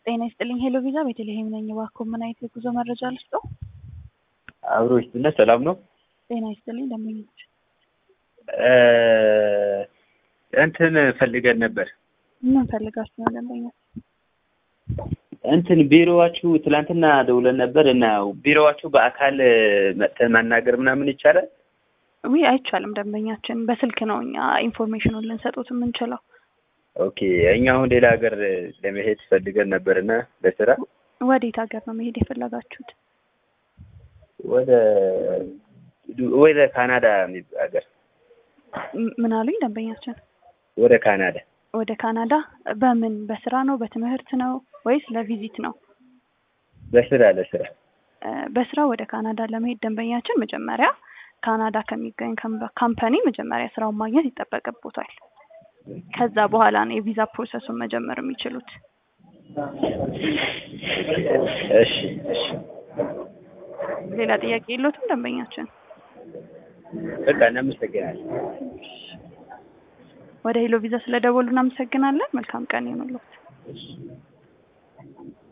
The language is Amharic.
ጤና ይስጥልኝ ሄሎ ቪዛ ቤተልሔም ነኝ። እባክዎ ምን አይነት የጉዞ መረጃ ልስጥዎ? አብሮ ይስጥልኝ ሰላም ነው። ጤና ይስጥልኝ ደንበኞች እንትን ፈልገን ነበር። ምን ፈልጋችሁ ነው ደንበኞች? እንትን ቢሮዋችሁ ትላንትና ደውለን ነበር እና ቢሮዋችሁ በአካል መጥተን ማናገር ምናምን ይቻላል? ውይ አይቻልም። ደንበኛችን በስልክ ነው እኛ ኢንፎርሜሽኑን ልንሰጡት የምንችለው። ኦኬ እኛ አሁን ሌላ ሀገር ለመሄድ ፈልገን ነበር እና ለስራ ወዴት ሀገር ነው መሄድ የፈለጋችሁት? ወደ ወደ ካናዳ የሚባል ሀገር ም- ምን አሉኝ ደንበኛችን? ወደ ካናዳ ወደ ካናዳ በምን በስራ ነው በትምህርት ነው ወይስ ለቪዚት ነው? ለስራ ለስራ እ፣ በስራ ወደ ካናዳ ለመሄድ ደንበኛችን መጀመሪያ ካናዳ ከሚገኝ ካምፓ- ካምፓኒ መጀመሪያ ስራውን ማግኘት ይጠበቅቦታል። ከዛ በኋላ ነው የቪዛ ፕሮሰሱን መጀመር የሚችሉት። እሺ እሺ ሌላ ጥያቄ የለዎትም ደንበኛችን? በቃ እናመሰግናለን። ወደ ሄሎ ቪዛ ስለደወሉ እናመሰግናለን። መልካም ቀን ይሁንልዎት።